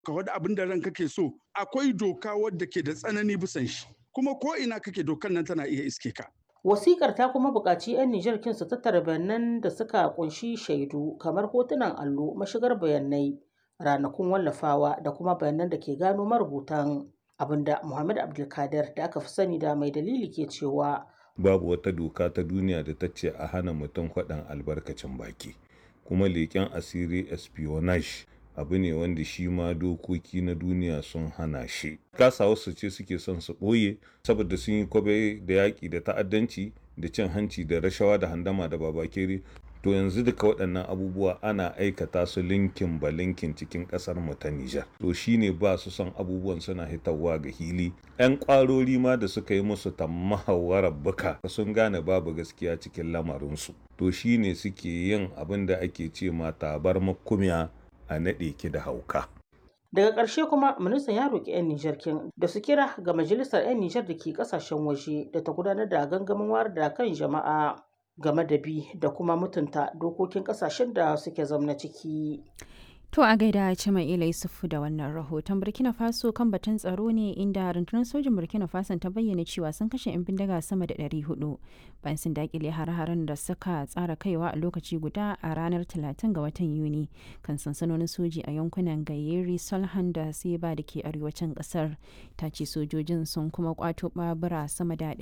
ka wada abin da ranka ke so akwai doka wadda ke da tsanani bisan shi kuma ko ina kake dokan nan tana iya iske ka Wasikar ta kuma buƙaci 'yan Nijar kin su tattara bayanan da suka ƙunshi shaidu kamar hotunan allo, mashigar bayanai, ranakun wallafawa da kuma bayanan da ke gano marubutan abinda Muhammad Abdulkadir da aka fi sani da mai dalili ke cewa babu wata doka ta duniya da ta ce a hana mutum faɗan albarkacin baki kuma leƙen asiri espionage abu ne wanda shi ma dokoki na duniya sun hana shi kasa wasu ce suke son su ɓoye saboda sun yi kwabe da yaƙi da ta'addanci da cin hanci da rashawa da handama da babakere to yanzu duka waɗannan abubuwa ana aikata su linkin ba linkin cikin ƙasar mu ta Nijar to shine ba su son abubuwan suna hitarwa ga hili ƴan ƙwarori ma da suka yi musu tammahawarar buka sun gane babu gaskiya cikin lamarinsu to shine suke yin abin da ake ce ma tabar makumiya a naɗe ki da hauka daga ƙarshe kuma ministan ya roƙi 'yan Nijar kin da su kira ga majalisar 'yan Nijar da ke ƙasashen waje da ta gudanar da gangamin wayar da kan jama'a game da bi da kuma mutunta dokokin kasashen da suke zamna ciki. To a gaida Cima'ila Yusufu da wannan rahoton Burkina Faso kan batun tsaro ne inda rundunar sojin Burkina Faso ta bayyana cewa sun kashe 'yan bindiga sama da 400 bayan sun dakile har-haren da suka tsara kaiwa a lokaci guda a ranar 30 ga watan Yuni kan sansanonin soji a yankunan Gayeri, Solhan da Seba da ke arewacin kasar. Ta ce sojojin sun kuma kwato babura sama da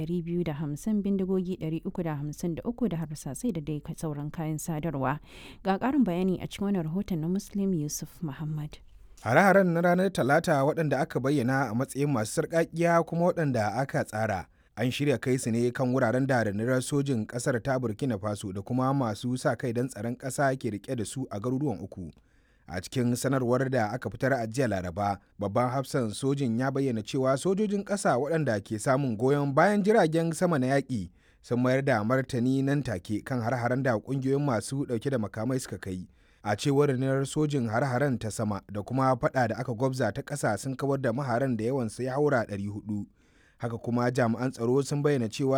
250 bindigogi 353 da harsasai da dai sauran kayan sadarwa. Ga ƙarin bayani a cikin wannan rahoton na Muslim Yusuf Muhammad. Hare-haren na ranar Talata waɗanda aka bayyana a matsayin masu sarƙaƙiya kuma waɗanda aka tsara. An shirya kai su ne kan wuraren da rundunar sojin ƙasar ta Burkina Faso da kuma masu sa kai don tsaron ƙasa ke rike da su a garuruwan uku. A cikin sanarwar da aka fitar a jiya Laraba, babban hafsan sojin ya bayyana cewa sojojin ƙasa waɗanda ke samun goyon bayan jiragen sama na yaƙi sun mayar da martani nan take kan har-haren da ƙungiyoyin masu ɗauke da makamai suka kai. a cewar rundunar sojin har-haren ta sama da kuma fada da aka gwabza ta ƙasa sun kawar da maharan da yawan sai haura 400 haka kuma jami'an tsaro sun bayyana cewa